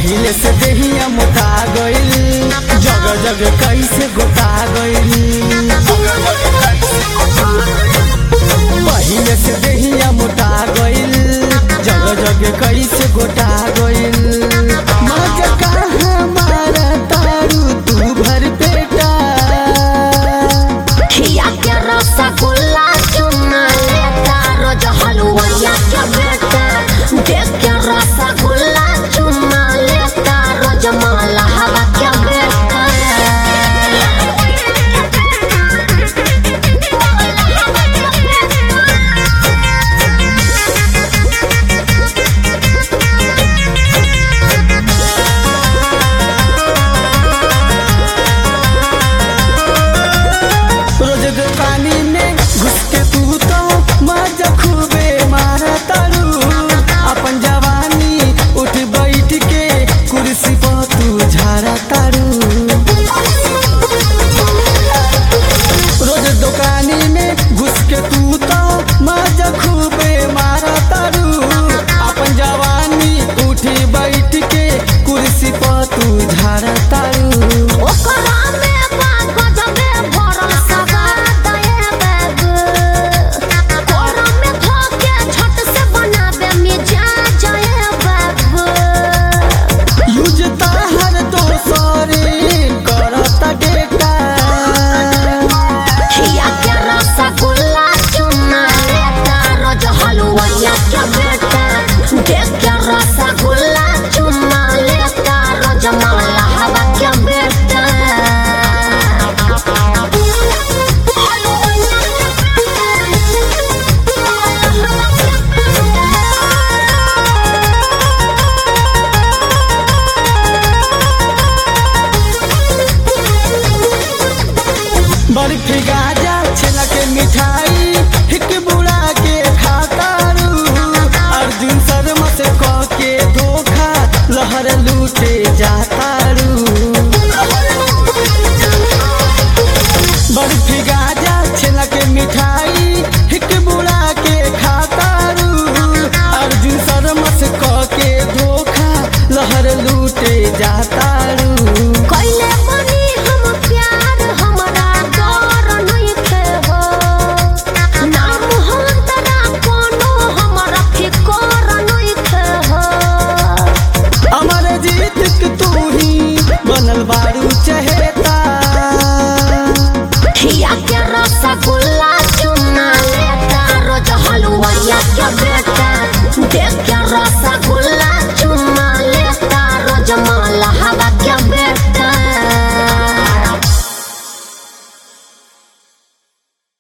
पहिले से देहिया मोटा गइल जग जग कैसे गोटा गइल पहिले से देहिया मोटा गइल जग जग कैसे गोटा गइल मज कहाँ मारा तारू तू भर पेटा खिया के रसगुल्ला चुना लेता रोज हलुवैया के बेटा देख के रसगुल्ला चुना लेता रोज माला हवा के बेटा रोज दुकानी में घुस के तू तो मजा खूबे मारा तारू अपन जवानी उठ बैठ के कुर्सी पर तू झारा तारू रोज दुकानी में घुस के तू तो मजा खूबे मारा तारू अपन जवानी उठ बैठ के कुर्सी पर तू झारा तारू ओकरा में बा गजबे भरल सवाद ए बाबू कोरा में धोके छट से बनाबे मिजाज ए बाबू यूज ताहर दोसरे करता डेटा खिया के रसगुल्ला चुना लेता रोज हलुवैया के बेटा देख के रसगुल्ला चुना लेता रोज माला हवा के बेटा बर्फी गाजा छेना के मिठाई हिक बुड़ा के खातारू अर्जुन शर्मा से कह के धोखा लहर लूटे जातारू बर्फी गाजा छेना के मिठाई हिक बुड़ा के खातारू अर्जुन शर्मा से कह के धोखा लहर लूटे जातारू कैले बनी हम प्यार हमरा डर नइखे हो नाम हम तोरा कोनो हमरा फिकर नइखे हो अमर जीत के तू ही बनल बारू चहेता खिया के रसगुल्ला चुना लेता रोज हलुवैया के बेटा देख के रसगुल्ला चुना लेता रोज माला हवा के बेटा